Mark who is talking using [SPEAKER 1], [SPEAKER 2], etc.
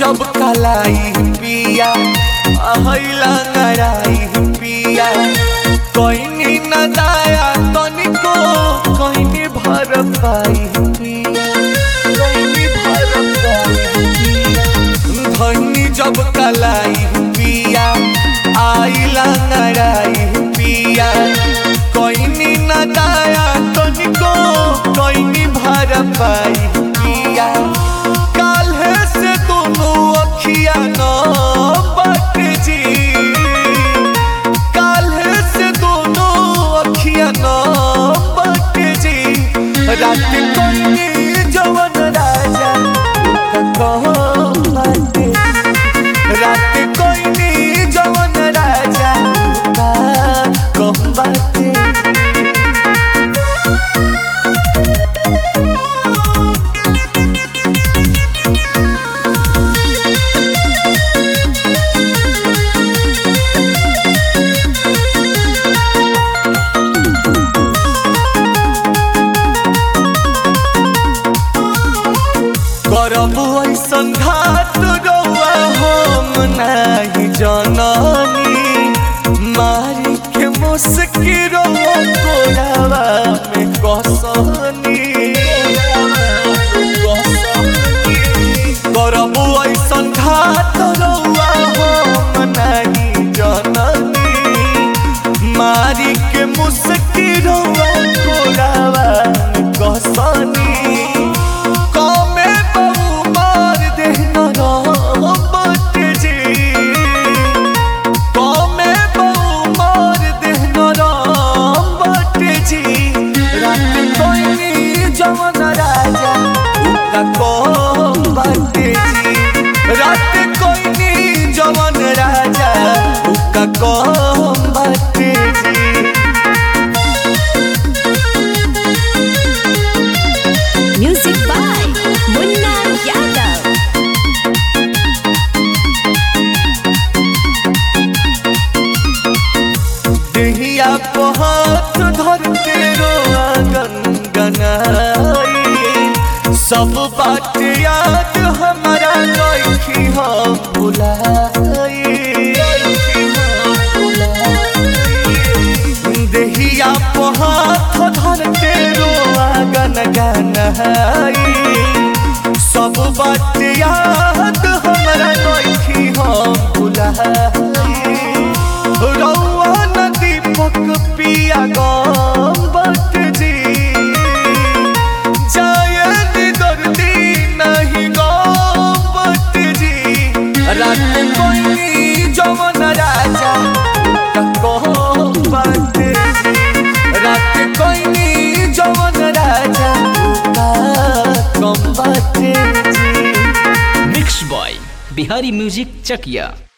[SPEAKER 1] जब कलाई पिया अहिला नराई पिया कहीं न दाया तनिको कहीं भर पाई पिया कहीं भर पाई पिया धनी जब कलाई पिया आइला नराई पिया कहीं न दाया तनिको कहीं भर पाई पिया काल्हे से दोनों अखिया न बट जी काल्हे से दोनों अखिया न बट जी रात कोई जवन राजा कहो बाटे रात कोई जवन राजा कहो बाटे करब ऐसन घाट रौआ हम नाही जननी मारी के मुस्की रौआ कोरावा में कसनी करब ऐसन घाट रौआ हम नाही जननी मारी के मुस्की रौआ कोरावा में कसनी कमे बहु मार देहना रामत जी कमे बहु मार देहना रामत जी रात कोई जवन राजा उका कम बाटे जी रात कोई जवन राजा उका कम बाटे जी
[SPEAKER 2] Music by Munna Yadav.
[SPEAKER 1] देहिया को हाथ धर के रोआ गनगनाई सब बात याद हमारा लखी हम भुलाई देहिया को हाथ धर के रोआ गनगनाई सब बात याद हमारा लखी हम भुलाई रौआ नदी पक पिया गम बट जी जायद दर्दी नहीं गम बट जी रात कोई जवन राजा कहो बट जी रात कोई जवन राजा कम बट ji
[SPEAKER 3] mix by Bihari music Chakiya